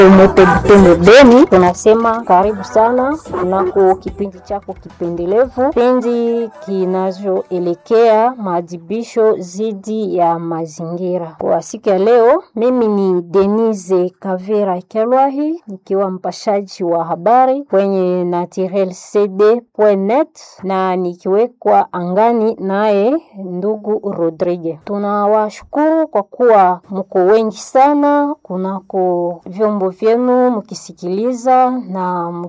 Moto Butembo Beni, tunasema karibu sana kunako kipindi chako kipendelevu, kipindi kinachoelekea maadhibisho dhidi ya mazingira. Kwa siku ya leo, mimi ni Denise Kavera Kelwahi nikiwa mpashaji wa habari kwenye naturelcd.net na nikiwekwa angani naye ndugu Rodrigue. Tunawashukuru kwa kuwa mko wengi sana kunako vyombo vyenu mkisikiliza na